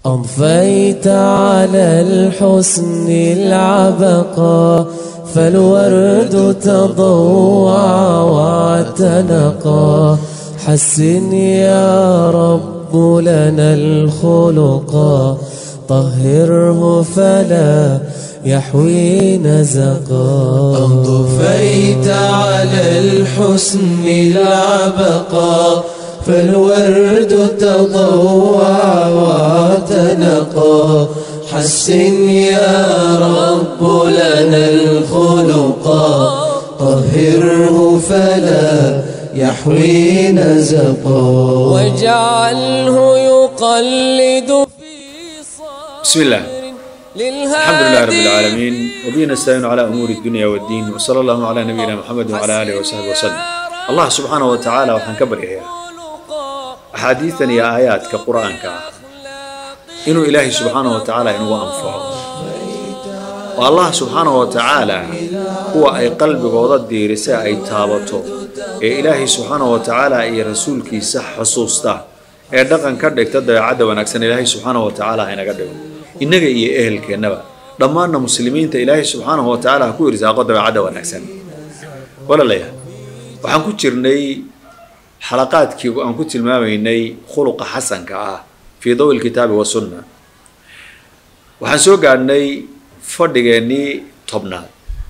أضفيت على الحسن العبقى فالورد تضوع واعتنقا حسن يا رب لنا الخلقا طهره فلا يحوي نزقا أضفيت على الحسن العبقى فالورد تضوع واعتنقا حسن يا رب لنا الخلقا طهره فلا يحوي نزقا واجعله يقلد في صابر بسم الله الحمد لله رب العالمين وبه نستعين على أمور الدنيا والدين وصلى الله على نبينا محمد وعلى آله وصحبه وسلم الله سبحانه وتعالى waxaan ka baryayaa axaadiidan iyo aayaadka qur-aanka ah inuu ilaahay subxaanahu wa tacaala inugu anfaco oo allah subxaanahu wa tacaala kuwa ay qalbigooda diirisa ay taabato ee ilaahay subxaanahu wa tacaala iyo rasuulkiisa xusuusta ee dhaqan ka dhigta dabeecadda wanaagsan ilaahay subxaanahu wa tacaala haynaga dhigo innaga iyo ehelkeennaba dhammaanna muslimiinta ilaahay subxaanahu wa tacaala ha ku irsaaqo dabeecadda wanaagsan walaalayaal waxaan ku jirnay xalaqaadkii aan ku tilmaamaynay khuluqa xasanka ah fii dawi lkitaabi wasunna waxaan soo gaadhnay fadhigeennii tobnaad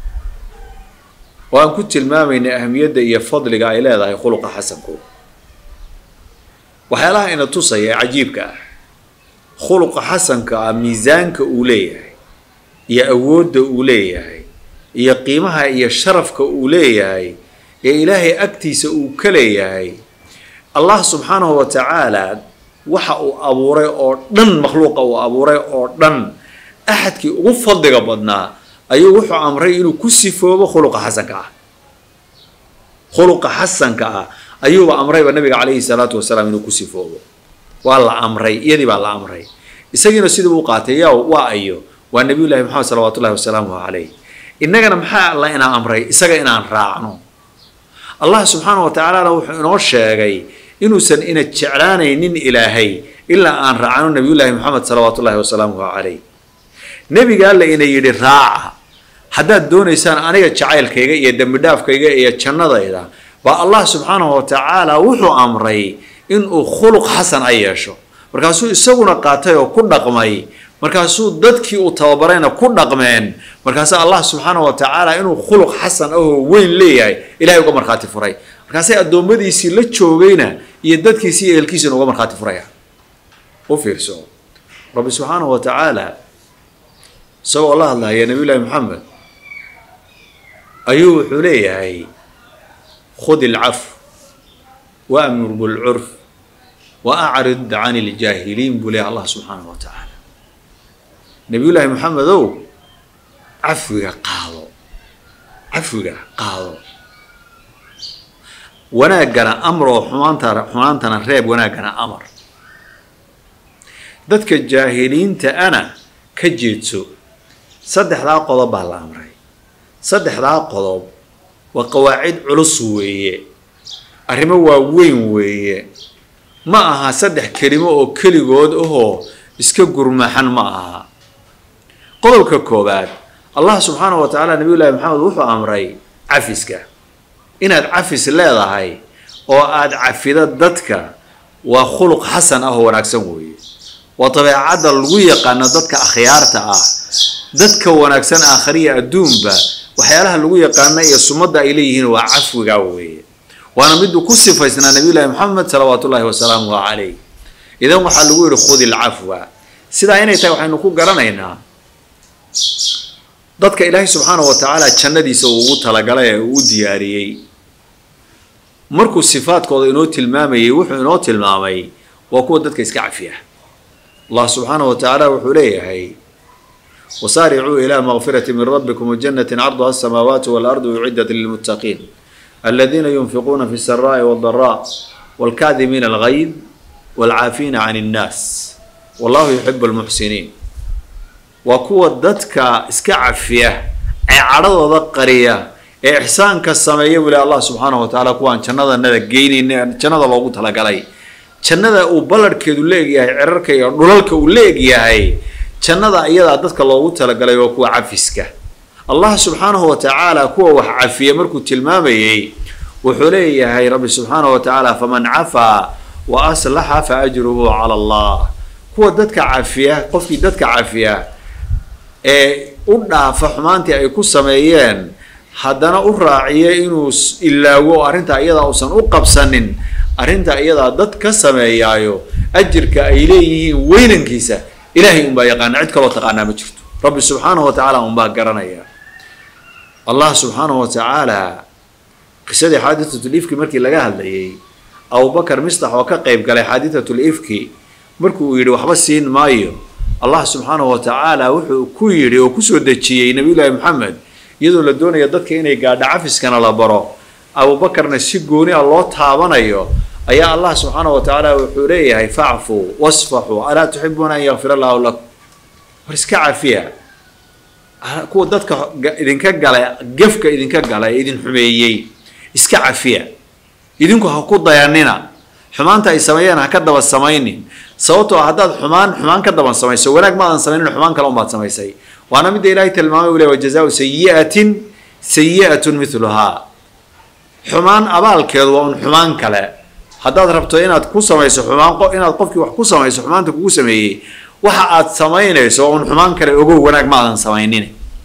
oo aan ku tilmaamaynay ahamiyadda iyo fadliga ay leedahay khuluqa xasanku waxyaalaha ina tusaya ee cajiibka ah khuluqa xasanka ah miisaanka uu leeyahay iyo awoodda uu leeyahay iyo qiimaha iyo sharafka uu leeyahay ee ilaahay agtiisa uu ka leeyahay allah subxaanahu wa tacaala waxa uu abuuray oo dhan makhluuqa uu abuuray oo dhan axadkii ugu fadliga badnaa ayuu wuxuu amray inuu ku sifoobo khuluqa xasanka ah khuluqa xasanka ah ayuuba amrayba nabiga calayhi salaatu wasalaam inuu ku sifoobo waa la amray iyadii baa la amray isagiina sidii uu qaatay yaa waa ayo waa nabiyullahi maxamed salawaatullahi wasalaamuhu calayh innagana maxaa alla inaa amray isaga inaan raacno allah subxaana wa tacaalana wuxuu inoo sheegay inuusan ina jeclaanaynin ilaahay ilaa aan raacno nabiyullaahi maxamed salawaatullahi wasalaamuhu calayh nebiga alla ina yidhi raaca haddaad doonaysaan aniga jacaylkayga iyo dembidhaafkayga iyo jannadayda baa allah subxaanahu wa tacaala wuxuu amray inuu khuluq xasan a yeesho markaasuu isaguna qaatay oo ku dhaqmay markaasuu dadkii uu tababarayna ku dhaqmeen markaasa allah subxaanahu wa tacaala inuu khuluq xasan ahoo weyn leeyahay ilahay uga markhaati furay markaasay addoommadiisii la joogayna iyo dadkiisii iyo ehelkiisina uga markhaati furaya u fiirso rabbi subxaanahu wa tacaala isagoo la hadlaya nabiy llahi maxamed ayuu wuxuu leeyahay khud ilcaf waamur bilcurf wa acrid can iljaahiliin buu leeyahay allah subxaanahu wa tacaala nabiyullaahi maxamedow cafwiga qaado cafwiga qaado wanaaggana amroo xumaanta xumaantana reeb wanaaggana amar dadka jaahiliinta ana ka jeedso saddexdaa qodob baa la amray saddexdaa qodob waa qawaacid culus weeye arrimo waaweyn weeye ma aha saddex kelimo oo keligood ahoo iska gurmaxan ma aha qodobka koowaad allah subxaanahu wa tacaala nabiy llahi maxamed wuxuu amray cafiska inaad cafis leedahay oo aada cafido dadka waa khuluq xasan ah oo wanaagsan weeye waa dabeecadda lagu yaqaano dadka akhyaarta ah dadka wanaagsan aakhariya adduunba waxyaalaha lagu yaqaano iyo sumadda ay leeyihiin waa cafwiga weeye waana miduu ku sifaysnaa nabiy llahi maxamed salawaat ullahi wasalaamuhu calayh idan waxaa lagu yihi khudi ilcafwa sidaa inay tahay waxaynu ku garanaynaa dadka ilaahay subxaanahu wa tacaala jannadiisa uu ugu talagalay ee uu u diyaariyey markuu sifaadkooda inoo tilmaamayay wuxuu inoo tilmaamay waa kuwa dadka iska cafiya allah subxaanahu wa tacaala wuxuu leeyahay wasaaricuu ilaa makfirati min rabbikum wajanatin carduha asamaawaatu waalardu uciddat lilmuttaqiin aladiina yunfiquuna fi saraa'i waaldaraa waalkaadimiina algayd waalcaafiina can innaas wallahu yuxibu almuxsiniin waa kuwa dadka iska cafiya ee cadhadooda qariya ee ixsaanka sameeya buu ilahi allah subxaanahu wa tacaala kuwaan jannadanada geynayna jannada loogu talagalay jannada uu ballarhkeedu la egyahay cirarka iyo dhulalka uu la egyahay jannada iyadaa dadka loogu talagalay waa kuwa cafiska allah subxaanahu wa tacaala kuwa wax cafiya markuu tilmaamayey wuxuu leeyahay rabbi subxaanahu wa tacaala faman cafaa wa aslaxa fa ajruhu cala allah kuwa dadka cafiya qofkii dadka cafiya ee u dhaafa xumaantii ay ku sameeyeen haddana u raaciya inuu ilaago oo arrintaa iyadaa uusan u qabsanin arrintaa iyadaa dad ka sameeyaayo ajirka ay leeyihiin weynankiisa ilaahay unbaa yaqaana cid kaloo taqaanaa ma jirto rabbi subxaanahu wa tacaala unbaa garanaya allah subxaanahu wa tacaala qisadii xaadisatul ifki markii laga hadlayay abubakar mistax oo ka qeyb galay xaadisatul ifki markii uu yidhi waxba siin maayo allah subxaanahu wa tacaala wuxuu ku yidhi oo kusoo dejiyey nabiyullaahi maxamed iyadoo la doonaya dadka inay gaadho cafiskana la baro abubakarna si gooni a loo taabanayo ayaa allah subxaanahu wa tacaala wuxuu leeyahay facfuu wasfaxuu alaa tuxibuuna an yakfir allahu lakum war iska cafiya kuwa dadka idinka gala gefka idinka gala ee idin xumeeyey iska cafiya idinku ha ku dayanina xumaanta ay sameeyeen ha ka daba samaynin sababtoo ah haddaad xumaan xumaan ka daban samayso wanaag maadan samaynin xumaan kale unbaad samaysay waana midda ilaahay tilmaamay u leh wajazaau sayi'atin sayi'atun miluhaa xumaan abaalkeedu waa un xumaan kale haddaad rabto inaad ku samayso xumaan inaad qofkii wax ku samayso xumaanta kugu sameeyey waxa aad samaynayso waa un xumaan kale ogow wanaag maadan samaynin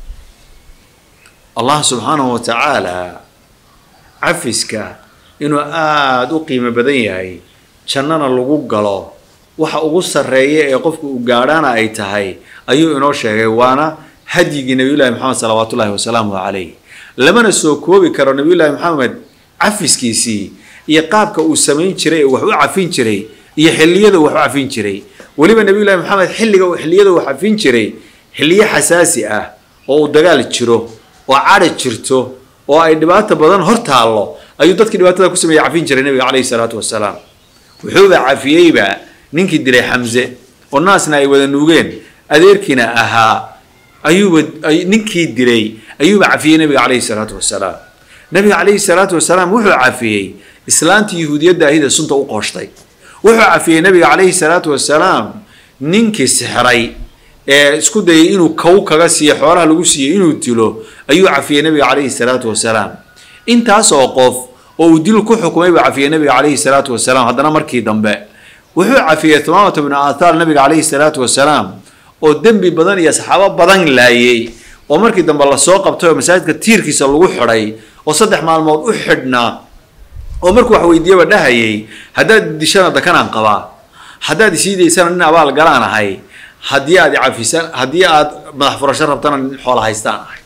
allah subxaanahu wa tacaala cafiska inuu aada u qiimo badan yahay jannana lagu galo waxa ugu sarreeya ee qofku uu gaadhaana ay tahay ayuu inoo sheegay waana hadyigii nabiyullahi maxamed salawaatullahi wasalaamu calayh lamana soo koobi karo nabiyullaahi maxamed cafiskiisii iyo qaabka uu samayn jiray ee wax u cafin jiray iyo xilliyada wax u cafin jiray weliba nabiyullahi maxamed xilliga xilliyada wax cafin jiray xilliyo xasaasi ah oo uu dagaal jiro oo cadhi jirto oo ay dhibaato badan hor taallo ayuu dadkii dhibaatada ku sameeyey cafin jiray nabiga calayhi salaatu wasalaam wuxuuba cafiyeyba ninkii dilay xamse oo naasna ay wada nuugeen adeerkiina ahaa ayuuba ninkii dilay ayuuba cafiyey nabiga calayhi salaatu wasalaam nabiga calayhi salaatu wasalaam wuxuu cafiyey islaantii yahuudiyadda ahida sunta u qooshtay wuxuu cafiyey nabiga calayhi salaatu wasalaam ninkii sixray ee isku dayay inuu kow kaga siiyo xoolaha lagu siiyey inuu dilo ayuu cafiyey nabiga calayhi salaatu wasalaam intaas oo qof oo uu dil ku xukumay buu cafiyey nabiga calayhi salaatu wasalaam haddana markii dambe wuxuu cafiyey thumaamata bnu aathaar nabiga calayhi salaatu wasalaam oo dembi badan iyo saxaabo badan laayey oo markii dambe lasoo qabtay oo masaajidka tiirkiisa lagu xidhay oo saddex maalmood u xidhnaa oo markuu wax weydiiyaba dhahayay haddaad dishana dakanaan qabaa haddaad isiidaysana nin abaal galaan ahay haddii aad cafisan haddii aad madax furasho rabtana nin xoola haystaan ahay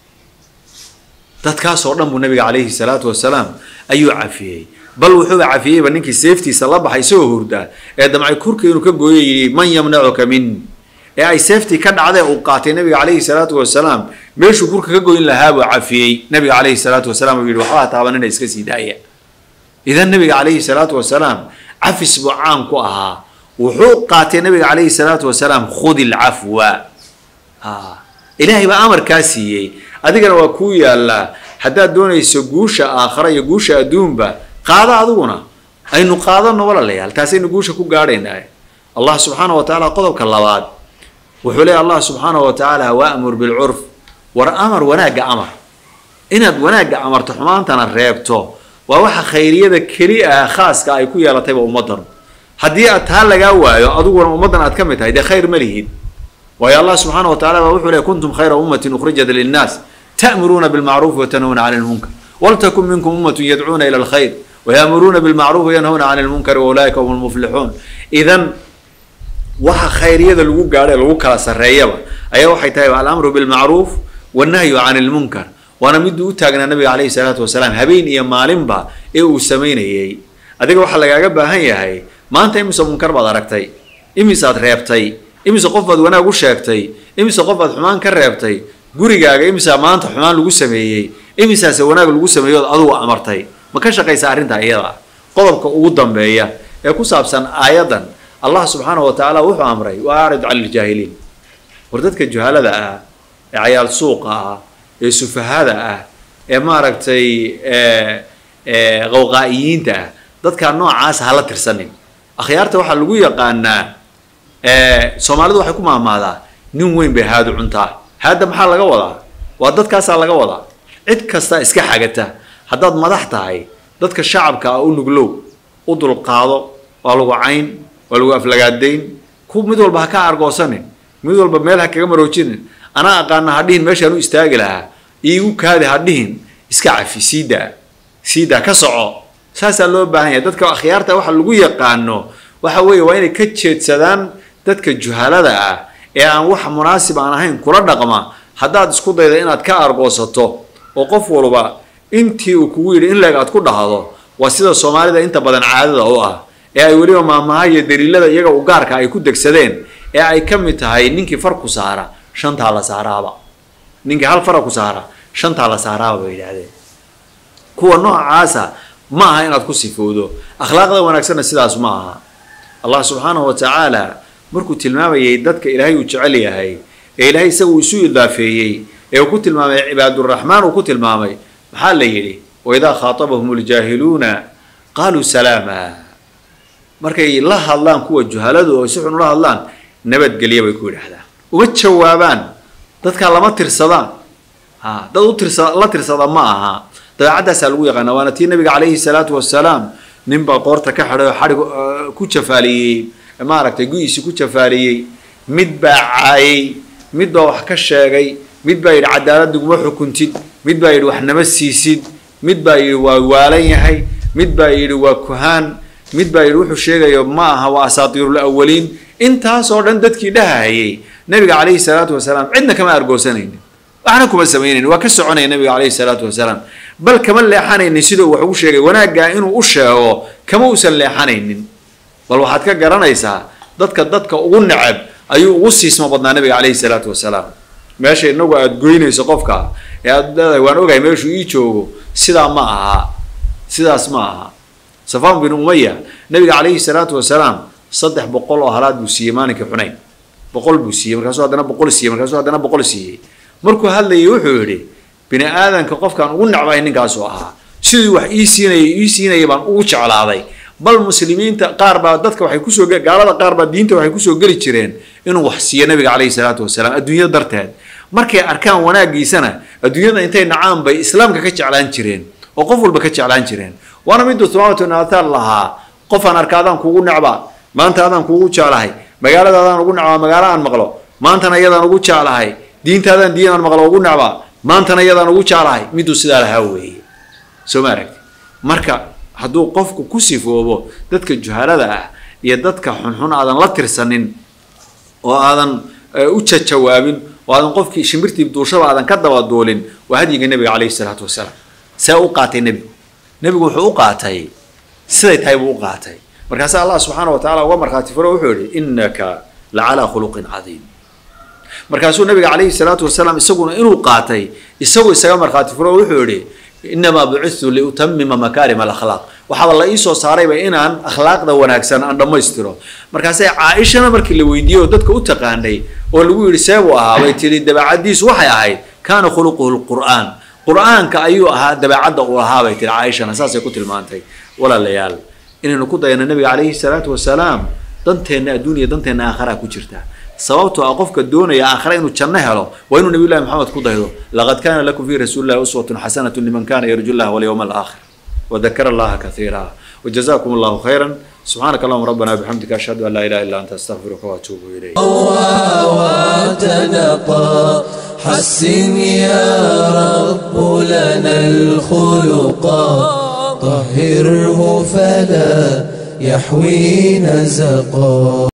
dadkaasoo dhan buu nabiga calayhi salaatu wasalaam ayuu cafiyey bal wuxuuba cafiyeyba ninkii seeftiisa la baxay isagoo hurda ee damcay kurka inuu ka gooyo yidhi man yamnacuka min ee ay seeftii ka dhacdee uu qaatay nabiga calayhi salaatu wasalaam meeshuu kurka ka goyn lahaa buu cafiyey nabiga calayhi salaatu wasalaam uu yidhi waxbaa taabanina iska sii daaya idan nabiga calayhi salaatu wasalaam cafis buu caan ku ahaa wuxuu qaatay nabiga calayhi salaatu wasalaam khudi lcafwa ilaahay baa amarkaa siiyey adigana waa kuu yaallaa haddaad doonayso guusha aakhara iyo guusha adduunba qaado adiguna aynu qaadano walaalayaal taasaynu guusha ku gaadhaynaa allah subxaana wa tacaala qodobka labaad wuxuu leeya allah subxaana wa tacaala waamur bilcurf war amar wanaagga amar inaad wanaagga amarto xumaantana reebto waa waxa khayriyada keli ah khaaska ay ku yeelatayba ummaddan haddii aad taa lagaa waayo adiguna ummaddan aad ka mid tahay dee khayr ma lihid waayo allah subxaana wa tacala baa wuxuu leey kuntum khayra ummatin ukhrijat linnaas ta'muruuna bilmacruufi watanhawna cani lmunkar waltakun minkum ummatun yadcuuna ila alkhayr wayaamuruuna bilmacruuf wayanhawna cani lmunkari waulaa'ika hum lmuflixuun idan waxa khayryada lagu gaadho ee lagu kala sarreeyaba ayaa waxay tahay alamru bilmacruuf wannahyu cani lmunkar waana miduu u taagnaa nabiga calayhi salaatu wasalaam habeen iyo maalinba ee uu samaynayey adiga waxaa lagaaga baahan yahay maanta imise munkar baad aragtay imisaad reebtay imise qof baad wanaag u sheegtay imise qof baad xumaan ka reebtay gurigaaga imisaa maanta xumaan lagu sameeyey imisaase wanaag lagu sameeyo ood adugu amartay ma ka shaqaysa arrintaa iyada qodobka ugu dambeeya ee ku saabsan aayaddan allah subxaanahu wa tacaala wuxuu amray wa acrid cani ljaahiliin war dadka juhalada ah ee cayaal suuqa ah ee sufahada ah ee maaragtay qawqaa'iyiinta ah dadkaa noocaasa hala tirsanin akhyaarta waxaa lagu yaqaanaa soomaalidu waxay ku maamaadaa nin weyn bay haadu cuntaa haadda maxaa laga wadaa waa dadkaasaa laga wadaa cid kasta iska xagata haddaad madax tahay dadka shacabka ah u nuglow u dulqaado waa lagu cayn waa lagu aflagaadayn ku mid walba ha ka argoosanin mid walba meel ha kaga maroojinin anaa aqaana hadhihin meeshaan u istaagi lahaa iigu kaadi hadhihin iska cafi siidaa siidaa ka soco saasaa loo baahan yahay dadka akhyaarta waxa lagu yaqaano waxa weeye waa inay ka jeedsadaan dadka juhalada ah ee aan wax munaasib aan ahayn kula dhaqma haddaad isku dayda inaad ka argoosato oo qof walba intii uu kugu yidhi in leeg aad ku dhahdo waa sida soomaalida inta badan caadada u ah ee ay weliba maamaha iyo daliilada iyaga u gaarka ay ku degsadeen ee ay ka mid tahay ninkii far ku saara shantaa la saaraaba ninkii hal fara ku saara shantaa la saaraaba bay yidhaahdeen kuwa noocaasa ma aha inaad ku sifowdo akhlaaqda wanaagsanna sidaas ma aha allah subxaanahu wa tacaala markuu tilmaamayay dadka ilaahay uu jecel yahay ee ilaahay isaga uu isu idaafeeyey ee uu ku tilmaamay cibaaduraxmaan uu ku tilmaamay maxaa la yidhi waidaa khaatabahum ljaahiluuna qaaluu salaama markay la hadlaan kuwa juhaladu oo si xun ula hadlaan nabadgelya bay ku yidhaahdaan uma jawaabaan dadkaa lama tirsadaan ha dad u tirsa la tirsada ma aha dabeecadaasaa lagu yaqaana waana tii nabiga calayhi salaatu wasalaam nin baa qoorta ka xidhay oo xadhig ku jafaaliyey maaragtay gu-iisi ku jafaaliyey mid baa caayay mid baa wax ka sheegay mid baa yidhi cadaalad iguma xukuntid mid baa yidhi wax nama siisid mid baa yidhi waa waalan yahay mid baa yidhi waa kuhaan mid baa yidhi wuxuu sheegayo ma aha waa asaatiirul awaliin intaasoo dhan dadkii dhahayay nabiga calayhi salaatu wasalaam cidna kama argoosanaynin waxna kuma samaynayn waa ka soconaya nabiga calayhi salaatu wasalaam bal kama leexanaynin sida uu wax ugu sheegay wanaaggaa inuu u sheego kama uusan leexanaynin bal waxaad ka garanaysaa dadka dadka ugu necab ayuu ugu siismo badnaa nabiga calayhi salaatu wasalaam meesha inagu aada goynayso qofka ee aad leedahay waan ogahay meeshuu ii joogo sidaa ma aha sidaas ma aha safaan bin umaya nabiga calayhi salaatu wasalaam saddex boqol oo halaad buu siiyey maalinkii xunayn boqol buu siiyey markaasuu haddana boqol siiyey markaasuu haddana boqol siiyey markuu hadlayay wuxuu yidhi bini aadanka qofkaan ugu necbahay ninkaasuu ahaa sidii wax ii siinayay ii siinayay baan ugu jeclaaday bal muslimiinta qaar baa dadka waxay kusoo gaalada qaar baa diinta waxay kusoo geli jireen inuu wax siiyo nabiga calayhi salaatu wasalaam adduunyada darteed markay arkaan wanaagiisana adduunyada intay nacaan bay islaamka ka jeclaan jireen oo qof walba ka jeclaan jireen waana miduu sumaamatu naataal lahaa qofaan arka adaan kuugu necbaa maanta adaan kuugu jeclahay magaalada adaan ugu necbaa magaalo aan maqlo maantana iyadaan ugu jeclahay diintaadaan diin aan maqlo ugu necbaa maantana iyadaan ugu jeclahay miduu sidaa lahaa weeye soo ma aragti marka hadduu qofku ku sifoobo dadka juhalada ah iyo dadka xunxun aadan la tirsanin oo aadan u jajawaabin oo aadan qofkii shimbirtii duushaba aadan ka dabaduulin waa hadyiga nebiga calayhi salaatu wasalaam see u qaatay nebigu nebigu wuxuu u qaatay siday tahay buu u qaatay markaasaa allah subxaana wa tacala uga markhaati furo wuxuu yihi innaka la calaa khuluqin cadiim markaasuu nabiga calayhi salaatu wasalaam isaguna inuu qaatay isagu isaga markhaati furo wuxuu yihi inamaa bucitu liutamima makaarima alakhlaaq waxaaba la iisoo saarayba inaan akhlaaqda wanaagsan aan dhammaystiro markaasay caaishana markii la weydiiyey oo dadka u taqaanay oo lagu yidhi seebuu ahaa bay tihi dabeecadiisu waxay ahayd kaana khuluquhu lqur'aan qur'aanka ayuu ahaa dabeecadda uu ahaa bay tihi caaishana saasay ku tilmaantay walaalayaal inaynu ku dayano nabiga calayhi salaatu wasalaam danteenna adduuniya danteenna aakharaa ku jirta sababtoo ah qofka doonaya aakhira inuu janno helo waa inuu nabiy llahi maxamed ku daydo laqad kana lakum fi rasuuli llahi uswatun xasanatu liman kana yarju llah walyawma alaakhir wadakara allaha kathiira وجزاكم الله خيرا سبحانك اللهم ربنا وبحمدك أشهد أن لا إله إلا أنت أستغفرك وأتوب إليك وتنقى حسن يا رب لنا الخلقا طهره فلا يحوي نزقا